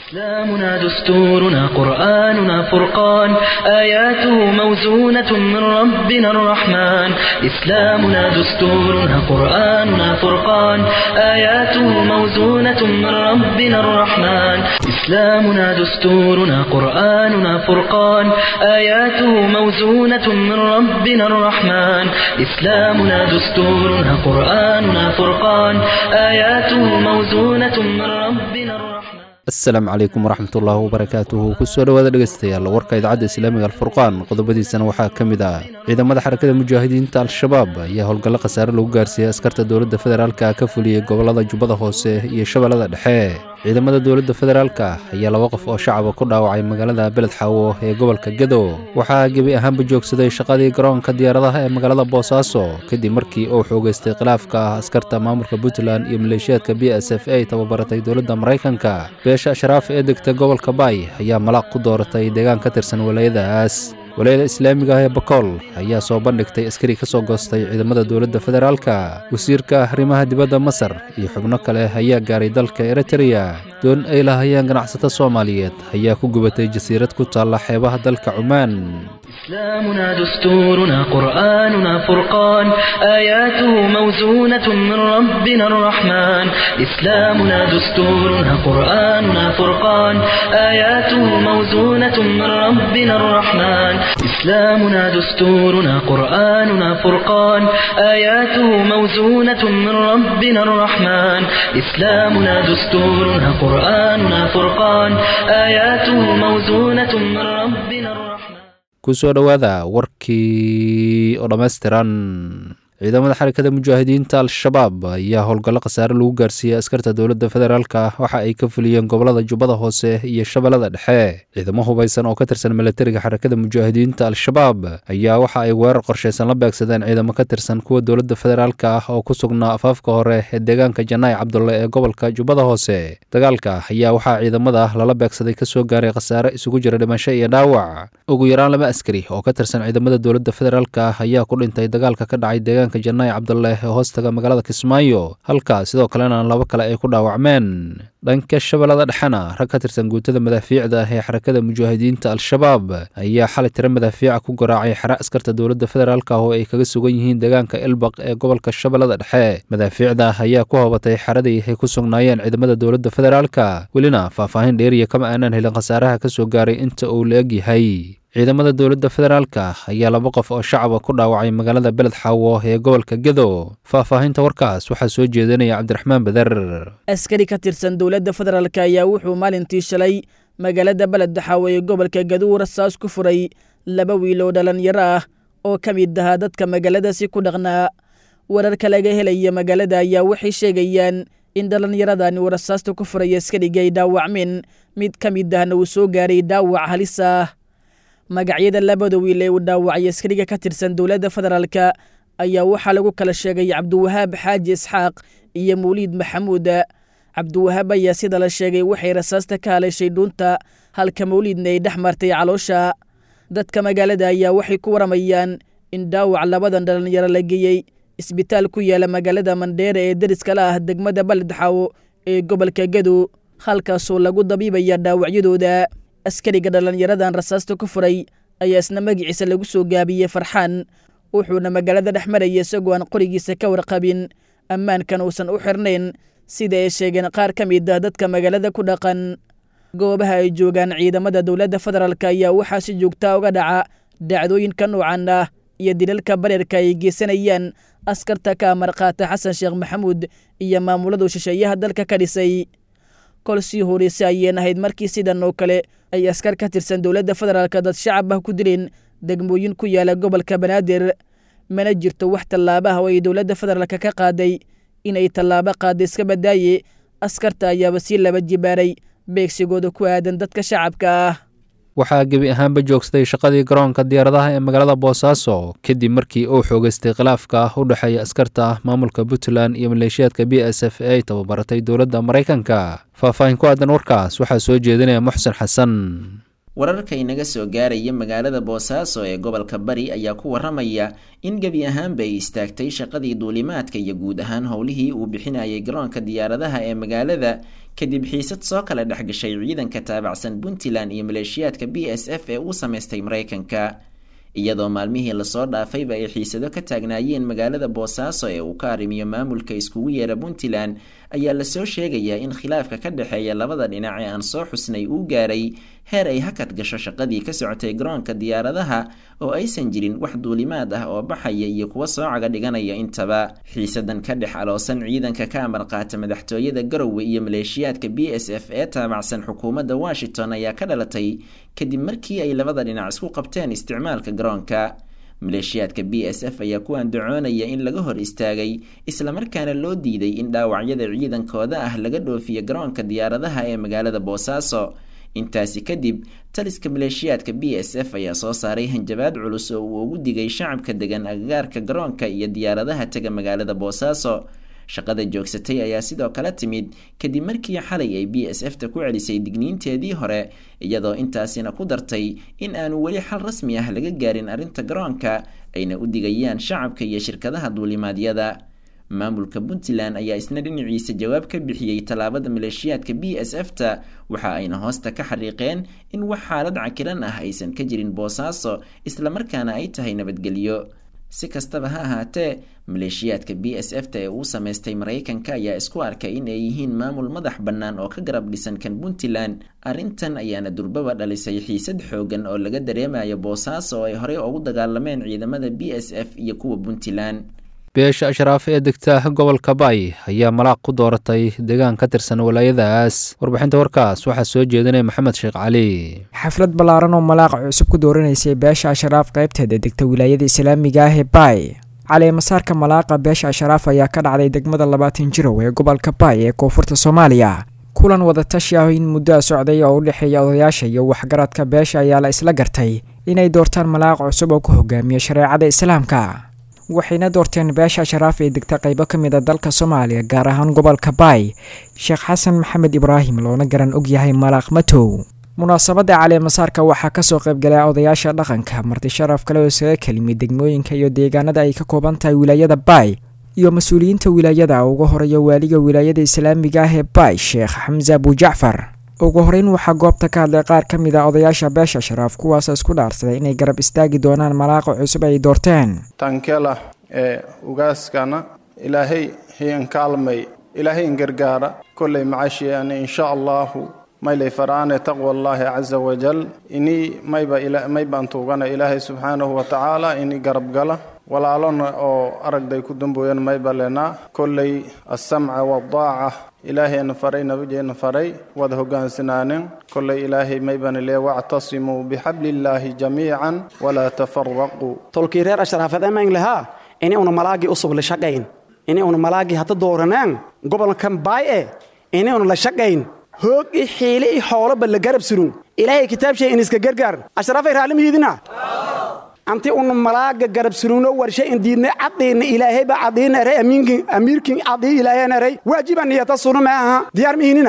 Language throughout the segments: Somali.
إسلامنا دستورنا قرآننا فرقان آياته موزونة من ربنا الرحمن إسلامنا دستورنا قرآننا فرقان آياته موزونة من ربنا الرحمن إسلامنا دستورنا قرآننا فرقان آياته موزونة من ربنا الرحمن إسلامنا دستورنا قرآننا فرقان آياته موزونة من ربنا الرحمن asalaamu calaykum waraxmatullaahi wabarakaatuhu kusoo dhowaada dhegeystayaal warka idaacadda islaamiga alfurqaan qodobadiisana waxaa ka mid ah ciidamada xarakada mujaahidiinta al-shabaab ayaa howlgallo khasaare lagu gaarsiiyey askarta dowladda federaalka ka fuliyey gobollada jubbada hoose iyo shabeellada dhexe ciidamada dowladda federaalka ayaa laba qof oo shacaba ku dhaawacay magaalada beled xaawo ee gobolka gedo waxaa gebi ahaanba joogsaday shaqadii garoonka diyaaradaha ee magaalada boosaaso kadib markii uu xoogeystay khilaafka askarta maamulka puntland iyo maleeshiyaadka b s f a tababaratay dowladda maraykanka beesha ashraaf ee degta gobolka baay ayaa malaaq ku dooratay deegaan ka tirsan walaayadaas walaayada islaamiga ah ee bakool ayaa soo bandhigtay askari ka soo goostay ciidamada dowladda federaalka wasiirka arrimaha dibadda masar iyo xubno kale ayaa gaaray dalka eritreya doon ay lahayeen ganacsato soomaaliyeed ayaa ku gubatay jasiirad ku taalla xeebaha dalka cumaan إسلامنا دستورنا قرآننا فرقان آياته موزونة من ربنا الرحمن إسلامنا دستورنا قرآننا فرقان آياته موزونة من ربنا الرحمن إسلامنا دستورنا قرآننا فرقان آياته موزونة من ربنا الرحمن إسلامنا دستورنا قرآننا فرقان آياته موزونة من ربنا الرحمن kusoo dhowaada warkii oo dhammaystiran ciidamada xarakada mujaahidiinta al-shabaab ayaa howlgallo khasaare lagu gaarsiiyey askarta dowladda federaalka waxa ay ka fuliyeen gobollada jubbada hoose iyo shabeellada dhexe ciidamo hubaysan oo ka tirsan milatariga xarakada mujaahidiinta al-shabaab ayaa waxa ay weerar qorshaysan la beegsadeen ciidamo ka tirsan kuwa dowladda federaalka ah oo ku sugnaa afaafka hore ee deegaanka janaay cabdulle ee gobolka jubbada hoose dagaalka ayaa waxaa ciidamada lala beegsaday kasoo gaaray khasaare isugu jira dhimasho iyo dhaawac ugu yaraan laba askari oo ka tirsan ciidamada dowladda federaalka ayaa ku dhintay dagaalka ka dhacay deegaanka janaay cabdulle ee hoostaga magaalada kismaayo halka sidoo kalena laba kale ay ku dhaawacmeen dhanka shabeellada dhexena rag ka tirsan guutada madaafiicda ee xarakada mujaahidiinta al-shabaab ayaa xalay tiro madaafiica ku garaacay xere askarta dowladda federaalka oo ay kaga sugan yihiin deegaanka ilbaq ee gobolka shabeellada dhexe madaafiicda ayaa ku hobatay xeradii ay ku sugnaayeen ciidamada dowladda federaalka welina faahfaahin dheeriya kama aanan helin khasaaraha ka soo gaaray inta uu la eg yahay ciidamada dowladda federaalka ayaa laba qof oo shacaba ku dhaawacay magaalada beled xaawo ee gobolka gedo faahfaahinta warkaas waxaa soo jeedinaya cabdiraxmaan beder askari ka tirsan dowladda federaalk ayaa wuxuu maalintii shalay magaalada beled xaawo ee gobolka gedo rasaas ku furay laba wiil oo dhallinyaro ah oo ka mid ahaa dadka magaaladaasi ku dhaqnaa wararka laga helaya magaalada ayaa waxay sheegayaan in dhallinyaradani uu rasaasta ku furay askariga ay dhaawacmeen mid ka mid ahna uu soo gaaray dhaawac halis ah magacyada labada wiil ee uu dhaawacay askariga ka tirsan dowladda federaalka ayaa waxaa lagu kala sheegay cabdiwahaab xaaji isxaaq iyo mawliid maxamuud cabdiwahaab ayaa sida la sheegay waxay rasaasta ka haleeshay dhuunta halka mawliidna ay dhex martay caloosha dadka magaalada ayaa waxay ku waramayaan in dhaawac labadan dhallinyaro la geeyey isbitaal ku yaala magaalada mandheere ee deriska la ah degmada baledxaawo ee gobolka gedo halkaasoo lagu dabiibaya dhaawacyadooda askariga dhallinyaradan rasaasta ku furay ayaa isna magaciisa lagu soo gaabiyey farxaan wuxuuna magaalada dhex maraya isagoo aan qorigiisa ka warqabin ammaankan uusan u xirnayn sida ay sheegeen qaar ka mid ah dadka magaalada ku dhaqan goobaha ay joogaan ciidamada dowladda federaalk ayaa waxaa si joogtaa uga dhaca dhacdooyinka noocan ah iyo dilalka bareerka ay geysanayaan askarta ka amar qaata xasan sheekh maxamuud iyo maamuladu shisheeyaha dalka ka dhisay kol sii horeyse ayeen ahayd markii sidan oo kale ay askar ka tirsan dowladda federaalka dad shacab ah ku dileen degmooyin ku yaala gobolka banaadir mana jirto wax tallaabaha oo ay dowladda federaalka ka qaaday inay tallaabo qaada iska badaaye askarta ayaaba sii laba jibaaray beegsigooda ku aadan dadka shacabka ah waxaa gebi ahaanba joogsaday shaqadii garoonka diyaaradaha ee magaalada boosaaso kadib markii uu xoogeystay khilaafka u dhexeeya askarta maamulka puntland iyo maleeshiyaadka b s f a tababaratay dowladda maraykanka faahfaahin ku aadan warkaas waxaa soo jeedinaya muxsen xasan wararka inaga soo gaaraya magaalada boosaaso ee gobolka bari ayaa ku waramaya in gebi ahaanba ay istaagtay shaqadii duulimaadka iyo guud ahaan howlihii uu bixinayay garoonka diyaaradaha ee magaalada kadib xiisad soo kala dhexgashay ciidanka taabacsan puntland iyo maleeshiyaadka b s f ee uu samaystay maraykanka iyadoo maalmihii lasoo dhaafayba ay xiisado ka taagnaayeen magaalada boosaaso ee uu ka arrimiyo maamulka iskugu yeera puntland ayaa lasoo sheegayaa in khilaafka ka dhexeeya labada dhinac ee aan soo xusnay uu gaaray heer ay hakad gasho shaqadii ka socotay garoonka diyaaradaha oo aysan jirin wax duulimaad ah oo baxaya iyo kuwa soo caga dhiganaya intaba xiisadan ka dhex aloosan ciidanka ka amar qaata madaxtooyada garowe iyo maleeshiyaadka b s f ee taabacsan xukuumadda washington ayaa ka dhalatay kadib markii ay labada dhinac isku qabteen isticmaalka garoonka maleeshiyaadka b s f ayaa ku andacoonaya in laga hor istaagay islamarkaana loo diiday in dhaawacyada ciidankooda ah laga dhoofiyo garoonka diyaaradaha ee magaalada boosaaso intaasi kadib taliska maleeshiyaadka b s f ayaa soo saaray hanjabaad culus oo uu ugu digay shacabka degan agagaarka garoonka iyo diyaaradaha tega magaalada boosaaso shaqada joogsatay ayaa sidoo kale timid kadib markii xalay ay b s f ta ku celisay digniinteedii hore iyadoo intaasina ku dartay in aanu weli xal rasmi ah laga gaarin arrinta garoonka ayna u digayaan shacabka iyo shirkadaha duulimaadyada maamulka puntland ayaa isna dhinaciisa jawaab ka bixiyey tallaabada maleeshiyaadka b s f ta waxa ayna hoosta ka xariiqeen in wax xaalad cakiran ah aysan ka jirin boosaaso islamarkaana ay tahay nabadgelyo si kastaba ha ahaatee maleeshiyaadka b s f ta ee uu samaystay maraykanka ayaa isku arkay in ay yihiin maamul madax bannaan oo ka garab dhisan kan puntland arrintan ayaana durbaba dhalisay xiisad xoogan oo laga dareemayo boosaaso oo ay horey ugu dagaalameen ciidamada b s f iyo kuwa puntland beesha ashraaf ee degta gobolka baay ayaa malaaq ku dooratay deegaan ka tirsan walaayadaas warbixinta warkaas waxaa soo jeedinaya maxamed sheekh cali xaflad ballaaran oo malaaqa cusub ku dooranaysay beesha ashraaf qaybteeda degta wilaayada islaamiga ah ee baay cali masaarka malaaqa beesha ashraaf ayaa ka dhacday degmada labaatan jirow ee gobolka baay ee koonfurta soomaaliya kulan wadatashi ah in muddoa socday oo u dhexeeya odayaasha iyo waxgaradka beesha ayaa la isla gartay inay doortaan malaaq cusub oo ku hogaamiya shareecada islaamka waxayna doorteen beesha sharaaf ee degta qaybo ka mid a dalka soomaaliya gaar ahaan gobolka baay sheekh xasan maxamed ibraahim loona garan og yahay malaaq matow munaasabadda caleemasaarka waxaa kasoo qaybgalay odayaasha dhaqanka marti sharaf kale oo isaga kelimid degmooyinka iyo deegaanada ay ka kooban tahay wilaayada baay iyo mas-uuliyiinta wilaayada uga horeeya waaliga wilaayada islaamiga ah ee baay sheekh xamse abujacfar ugu horeyn waxaa goobta ka hadlay qaar ka mid a odayaasha beesha sharaaf kuwaas isku dhaarsaday inay garab istaagi doonaan malaaqa cusub ay doorteen tankela ee ugaaskana ilaahay hiin kaalmay ilaahay in gargaara kollay macashiyaane insha allahu maylay faraane taqwa allaahi caza wajal inii mayba maybaan tuugana ilaahay subxaanahu wa tacaala inii garabgala walaalona oo aragday ku dambooyan mayba lenaa kollay alsamca waaldaaca ilaahayna faray nabadeenna faray wada hogaansanaaneen kollay ilaahay maybana lee wactasimuu bixabliillaahi jamiican walaa tafaraquu tolkii reer ashraafademayn lahaa ini una malaagii usub la shaqayn ini una malaagii hadda dooranaan gobolkan baay e ini una la shaqayn hoog i xiile i xooloba la garab surun ilaahay kitaabshay in iska gargaar ashraafay raalimihiidina anti una malaaga garab surugno warshe in diidnay cadiina ilaahayba cadiina eray amiinkin amiirkin cadii ilaahayna eray waajiba niyata sunu ma aha diyaar mihinina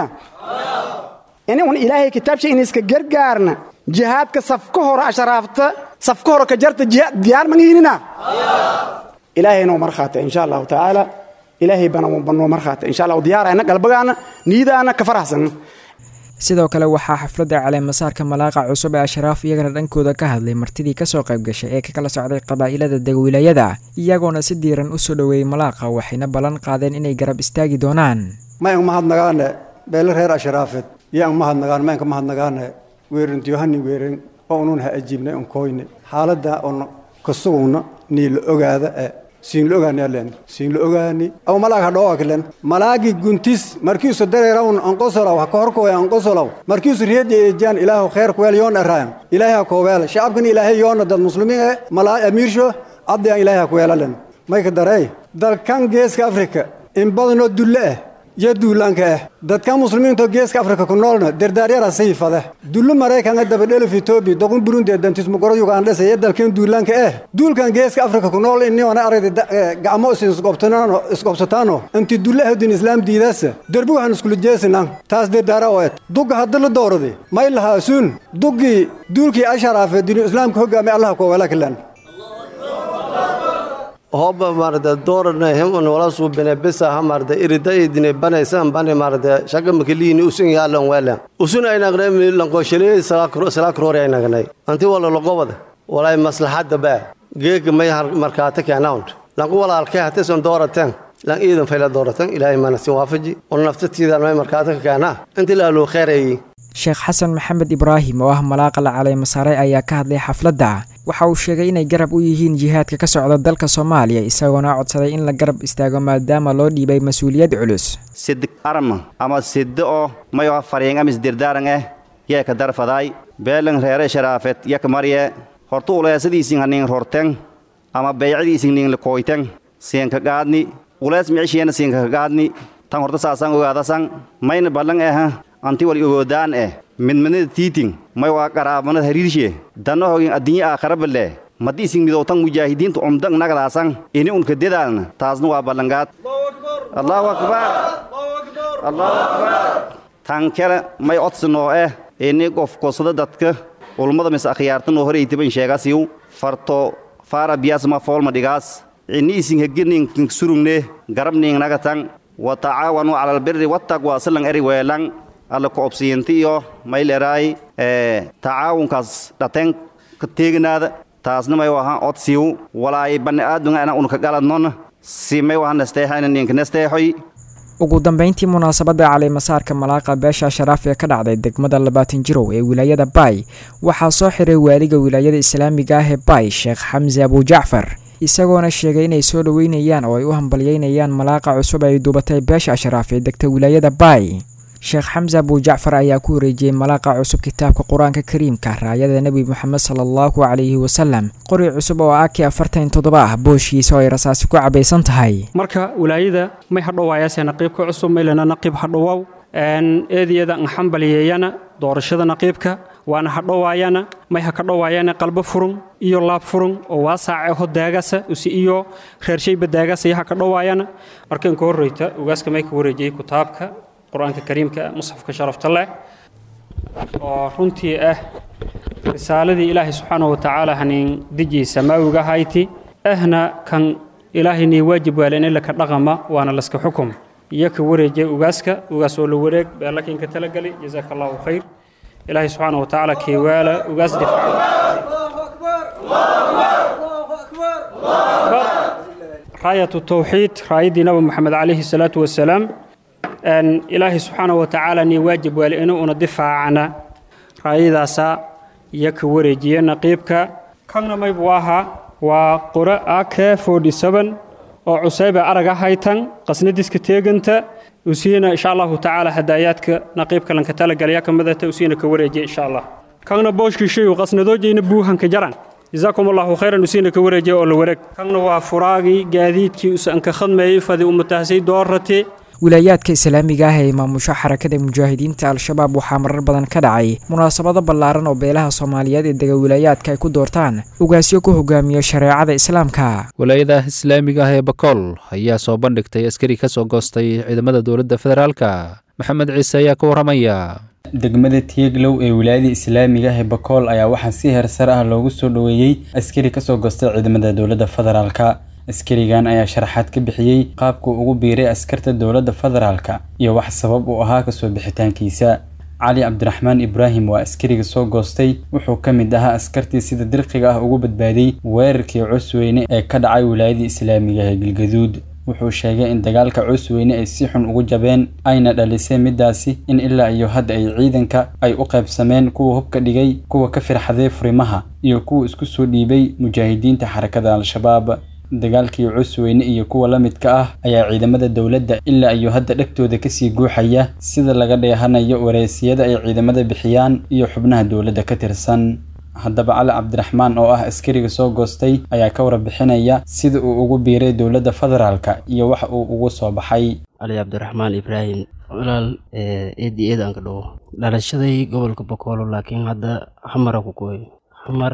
ini un ilaahay kitaabshay in iska gargaarna jihaadka safka hore ashraafta safka hore ka jarta diyaar mangihinina ilaahayna markhaata insha allahu tacaala ilaahay bana banoo markhaata insha allahu diyaarayna galbagaana niyadaana ka faraxsan sidoo kale waxaa xafladda caleemasaarka malaaqa cusub ee ashraaf iyagana dhankooda ka hadlay martidii kasoo qayb gashay ee ka kala socday qabaa'ilada degwilaayada iyagoona si diiran u soo dhoweeyey malaaqa waxayna ballan qaadeen inay garab istaagi doonaan mayan mahadnagaane beele reer ashraafeed yaan mahadnagaan mayanka mahadnagaane weerintiyohani weerin oo unun ha ajiibnay on koyne xaaladda on kasugugna nii la ogaada ee siin la ogaani alen siin la ogaani aw malaag ha dhoo aklen malaagi guntis markiisu dareerawn anqosolaw ha kahorkoy anqosolaw markiisu riyadi ejaan ilaahu kheer kuweel yoon eraayan ilaahay ha kooweel shacabkan ilaahay yoona dad muslimiin e malaa amiirsho abdi aan ilaahay ha kuweelalen mayka darey dalkan geeska afrika in badanoo dulle ah yo duulaanka ah dadka muslimiinto geeska afrika ku noolna dardaaryara sayfade dullu maraykanka dabadhelif etoobiya doqon burundi ee dantismugoro yugandhesa iyo dalkeen duulaanka ah duulkan geeska afrika ku nool iniona aragda gacmo isqobsataano inti dulle ahdin islaam diidaasa derbi waxaan iskula jeesinan taas dardaara oo ed dugga haddi la dooradi may lahaasuun duggii duulkii asharaafe dinu islaamka hoggaamay allaha kuwawala kalan hobba marda doorana hem on wala su bene besa ha marda irida idine bane san bane marda shaga makilini usun yalan wala usun ay nagne mi lanko shele sala kro sala kro ay nagne anti wala logobada wala maslahada ba geeg may har markaata keenaant lanko wala alkay hatta son dooratan lan iidan fayla dooratan ilaahay mana si waafaji on naftatiida may markaata keena inta la loo khayray sheekh xasan maxamed ibraahim oo ah malaaqa la caleema saaray ayaa ka hadlay xafladda waxa uu sheegay inay garab u yihiin jihaadka ka socda dalka soomaaliya isagoona codsaday in la garab istaago maadaama loo dhiibay mas-uuliyad culus sid arma ama siddo oo mayo faryen amis dirdaaran eh yee ka darfadaay beelan reere sharaafet yak marye hortu uleesadiisin hanin rorten ama beycadiisin nin likoyten siinka gaadni ulees micishiyena siinka gaadni tan horta saasan ogaadasan mayna ballan eh anti wal ogoodaan eh midmadnada tiiting may waa qaraabanad hariirshe danahogin addinya aakharaballe maddi isin midowtan mujaahidiinta umdan nagadaasan ini unka dedaalna taasna waa ballangaad allahu akbar allahu akbar tan kale may odsinoo eh ini qof kosada dadka ulmada mis akhyaartanoo horeytiban sheegasiyu farto faara biyaasma foolma dhigaas ini isin heginin surugne garabning nagatan wa tacaawanu cala albirri wattaqwa silan eri weelan alla ku obsiinti iyo mayleraay tacaawunkaas dhateen ka teeginaada taasna may wahan odsiiw walaay bani aadunga ana unka galadnon si may wahan nasteexayna ninka nasteexoy ugu dambeyntii munaasabadda caleemasaarka malaaqa beesha sharaaf ee ka dhacday degmada labaatan jirow ee wilaayada baay waxaa soo xiray waaliga wilaayada islaamiga ah ee baay sheekh xamse abujacfar isagoona sheegay inay soo dhoweynayaan oo ay u hambalyeynayaan malaaqa cusub ay duubatay beesha ashraaf ee degta wilaayada baay sheekh xamse abujacfar ayaa ku wareejiyey malaaqa cusub kitaabka qur-aanka kariimka raayada nebi moxamed sala allahu calayhi wasalam qori cusub oo aki afartan toddoba ah booshiisa oo ay rasaasi ku cabaysan tahay marka wilaayada may hadhowaayaase naqiibka cusub maylana naqiib hadhowow eediyada nxambaliyeeyana doorashada naqiibka waana hadhowaayana may ha ka dhowaayana qalbo furun iyo laab furun oo waasaace ho daagasa usi iyo reershayba daagasa iyo ha ka dhowaayana marka inka horreyta ugaaska may ka wareejiyey kitaabka qur-aanka kariimka musxafka sharafta leh oo runtii ah risaaladii ilaahay subxaanahu watacaala hanin dijii samaawiga hayti ahna kan ilaahaynii waajib waale in laka dhaqama waana laska xukum iyo ka wareejiyay ugaaska ugaas oo la wareeg beelakinka talagali jazaaka allahu khayr ilaahay subxaanahu watacaala keewaala ugaas raayatu tawxiid raayaddii nabi moxamed calayhi salaatu wasalaam ilaahay subxaanahu watacaala nii waajib waale inuu una difaacana raayadaasa iyo ka wareejiya naqiibka kanna maybu ahaa waa qore ak oo cusayba araga haytan qasnadiska teeganta usiina insha allahu tacaala hadaayaadka naqiibka lanka talagalaya ka midata usiina ka wareejiya insha allah kanna booshkiishayu qasnadoojayna buuhanka jaran jazaakum allahu khayran usiina ka wareejiya oo la wareeg kanna waa furaagii gaadiidkii usanka khadmeeyey fadi umatahsay doorate wilaayaadka islaamiga ah ee maamusho xarakada mujaahidiinta al-shabaab waxaa marar badan ka dhacay munaasabado ballaaran oo beelaha soomaaliyeed ee dega wilaayaadka ay ku doortaan ugaasyo ku hogaamiyo shareecada islaamka wilaayada islaamiga ah ee bakool ayaa soo bandhigtay askari ka soo goostay ciidamada dowladda federaalka maxamed ciise ayaa ka warramaya degmada tieglow ee wilaayada islaamiga ah ee bakool ayaa waxaa si heersar ah loogu soo dhoweeyey askari kasoo goostay ciidamada dowladda federaalka askarigan ayaa sharaxaad ka bixiyey qaabkuu ugu biiray askarta dowladda federaalka iyo wax sabab uu ahaa kasoo bixitaankiisa cali cabdiraxmaan ibraahim waa askariga soo goostay wuxuu ka mid ahaa askartii sida dirqiga ah ugu badbaadiyey weerarkii cusweyne ee ka dhacay wilaayadii islaamiga ee galgaduud wuxuu sheegay in dagaalka cusweyne ay si xun ugu jabeen ayna dhalisay midaasi in ilaa iyo hadda ay ciidanka ay u qaybsameen kuwa hubka dhigay kuwa ka firxaday furimaha iyo kuwa isku soo dhiibay mujaahidiinta xarakada al-shabaab dagaalkii cusweyne iyo kuwa la midka ah ayaa ciidamada dowladda ilaa iyo hadda dhegtooda kasii guuxaya sida laga dheehanayo wareysiyada ay ciidamada bixiyaan iyo xubnaha dowladda ka tirsan haddaba cali cabdiraxmaan oo ah askariga soo goostay ayaa ka warbixinaya sida uu ugu biiray dowladda federaalka iyo waxa uu ugu soo baxay cali cabdiraxmaan ibraahim walaal eedi eed aan ka dhawo dhalashaday gobolka bokoolo laakiin hadda xamara ku kooy xamar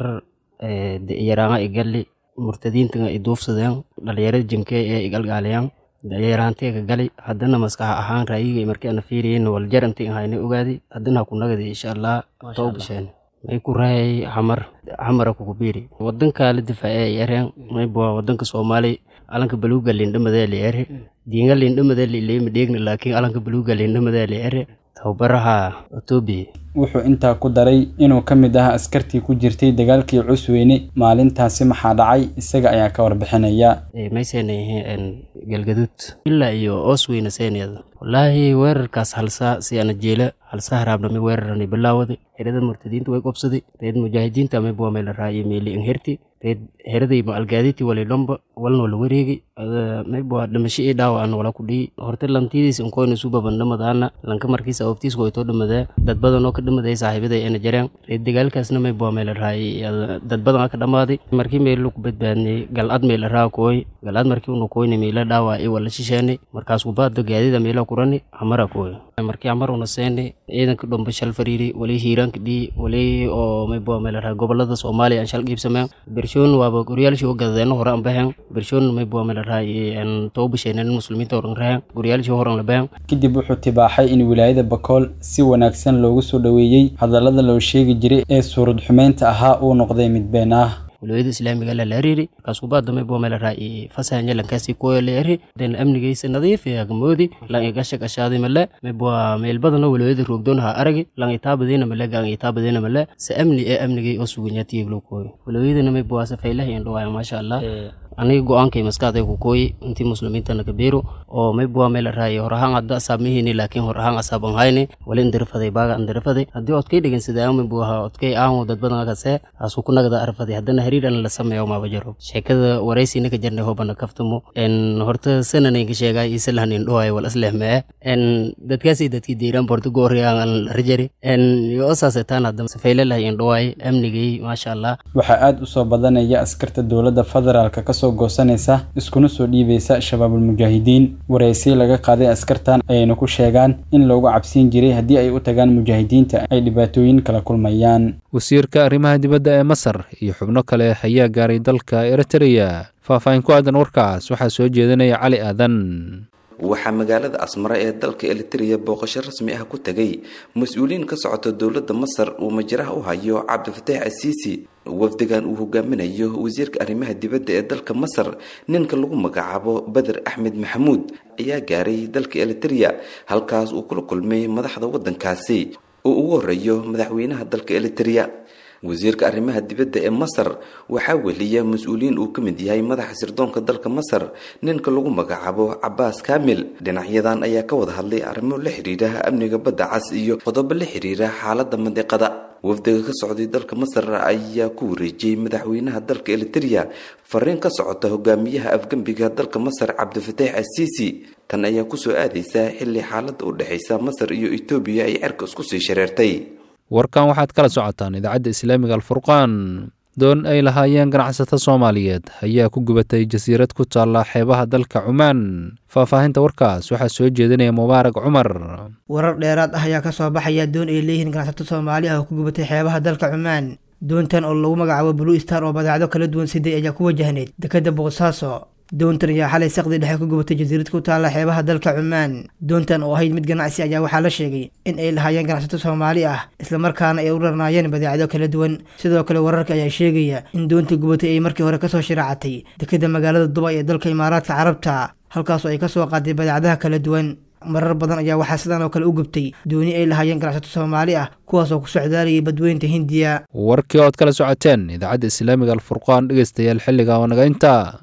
yaraanga igalli murtadiintaga i duufsadeen dhalinyarada jinkee ee igalgaaliyaan yaraanteega gali haddana maskax ahaan raayiga markii ana fiiriyen waljaranti ahayna ogaadi haddana ha ku nagadi insha allah too bisheen may ku raayay xamar xamara kugu biiri wadanka la difaace ay ereen mayba wadanka soomaali alanka baluuga lindhamadee li ere diinga lindhamadee lileemi dheegna laakiin alanka baluuga lindhamadee li ere tababaraha etoobiya wuxuu intaa ku daray inuu ka mid ah askartii ku jirtay dagaalkii cusweyne maalintaasi maxaa dhacay isaga ayaa ka warbixinaya may seenayeen galgaduud ilaa iyo oosweyne seeneeda wallaahi weerarkaas halsaa si ana jeela halsaa haraabnami weerarani bilaawada herada murtadiinta way qobsaday reed mujaahidiinta amay buwamay la raayay meeli inherti reed heradayba algaaditi wali dhomba walna wala wareegi maybuwa dhimasho ii dhaawa ana wala ku dhihi horte lantidiis inkoyna subaban dhamadaana lanka markiisa awbtiis waytoo dhamadee dad badan oo ka dhamaday saaxiibaday ana jareen reed dagaalkaasna may buwa may la raayay dad badan ka dhamaaday markii meelo ku badbaadnay galcad may la raa kooy galcad markii unu kooyna meela dhaawa i wala shisheenay markaas kubaada gaadida meela kurani hamara kooy markii hamar una seenay ciidanka dhomba shal fariiri wali hiiraanka dhii wali oo may buwa may la raa gobolada soomaaliya aan shal qiibsameen bershoon waaba goryaalshii oo gadadeena hore aan baxeen bershoon may buwa may la raayay aan toobasheeneen muslimiinta horan raheen goryaalshii horan la baxeen kadib wuxuu tibaaxay in wilaayada bakool si wanaagsan loogu soo dhoweeyey hadallada loo sheegi jiray ee suurad xumeynta ahaa uu noqday mid been ah wilaayada islaamiga la laariiri markaas kubaada may buwa may la raayay fasahanya lankaasi kuwa leeri den amnigaysa nadiif ee agamoodi lan igasha gashaadi male may buwa meel badana wilaayada roogdoon ha aragi lan itaabadiina male gaan itaabadiina male se amni ee amnigay oo suganyaatiga loo kooyo wilaayadana may buwa safaylaha indhawaaya maasha allah aniga go-aankay maskaxday ku kooyi intii muslimiintana kabeero oo may buwa meel raayay hor ahaan hadda asaab mihini laakiin hor ahaan asaab aan hayni wali indirafaday baaga indirafaday haddii odkay dhegensada may buwa odkay aan dad badan kasee asu ku nagada arfaday haddana hariir an la sameeyo maaba jaro sheekada waraysina ka jarnay hobana kaftamo en horta sananay ka sheegay isalahan indhoay wal aslehmee en dadkaasi dadkii diiran borto goori aan rajari en yo saasetaan hadda safeyle lahay indhoay amnigay maasha allah waxaa aada u soo badanaya askarta dowladda federaalka ka soo goosanaysa iskuna soo dhiibaysa shabaabulmujaahidiin waraysi laga qaaday askartan ayayna ku sheegaan in loogu cabsiin jiray haddii ay u tagaan mujaahidiinta ay dhibaatooyin kala kulmayaan wasiirka arrimaha dibadda ee masar iyo xubno kale ayaa gaaray dalka eritreya faahfaahin ku aadan warkaas waxaa soo jeedinaya cali aadan waxaa magaalada asmara ee dalka elitariya booqasho rasmi ah ku tegay mas-uuliyiin ka socota dowladda masar uu majaraha u hayo cabdifataax asiisi wafdigan uu hogaaminayo wasiirka arrimaha dibadda ee dalka masar ninka lagu magacaabo beder axmed maxamuud ayaa gaaray dalka elitariya halkaas uu kula kulmay madaxda waddankaasi oo ugu horeeyo madaxweynaha dalka elitariya wasiirka arrimaha dibadda ee masar waxaa weliya mas-uuliyiin uu ka mid yahay madaxa sirdoonka dalka masar ninka lagu magacaabo cabaas kaamil dhinacyadan ayaa ka wada hadlay arrimo la xiriira amniga badda cas iyo qodobo la xiriira xaaladda mandiqada wafdiga ka socday dalka masar ayaa ku wareejiyey madaxweynaha dalka elitariya fariin ka socota hogaamiyaha afgembiga dalka masar cabdifataax asiisi tan ayaa kusoo aadaysa xilli xaaladda u dhexaysa masar iyo etoobiya ay cerka isku sii shareertay warkan waxaad kala socotaan idaacadda islaamiga alfurqaan doon ay lahaayeen ganacsato soomaaliyeed ayaa ku gubatay jasiirad ku taalla xeebaha dalka cumaan faahfaahinta warkaas waxaa soo jeedinaya mubaarak cumar warar dheeraad ah ayaa ka soo baxaya doon ay leeyihiin ganacsato soomaali ah oo ku gubatay xeebaha dalka cumaan doontan oo lagu magacaabo blue star oo badeecdo kala duwan siday ayaa ku wajahneyd dekadda boosaaso doontan ayaa xalay saqdi dhexe ku gubatay jasiirad ku taalla xeebaha dalka cumaan doontan oo ahayd mid ganacsi ayaa waxaa la sheegay in ay lahaayeen ganacsato soomaali ah islamarkaana ay u rarnaayeen badeecado kala duwan sidoo kale wararka ayaa sheegaya in doonta gubatay ay markii hore kasoo shiraacatay dekadda magaalada dubay ee dalka imaaraadka carabta halkaasoo ay kasoo qaaday badeecadaha kala duwan marar badan ayaa waxaa sidan oo kale u gubtay dooni ay lahaayeen ganacsato soomaali ah kuwaasoo ku socdaalayay badweynta hindiya warkii ood kala socoteen idaacadda islaamiga alfurqaan dhegeystayaal xilliga oo naga intaa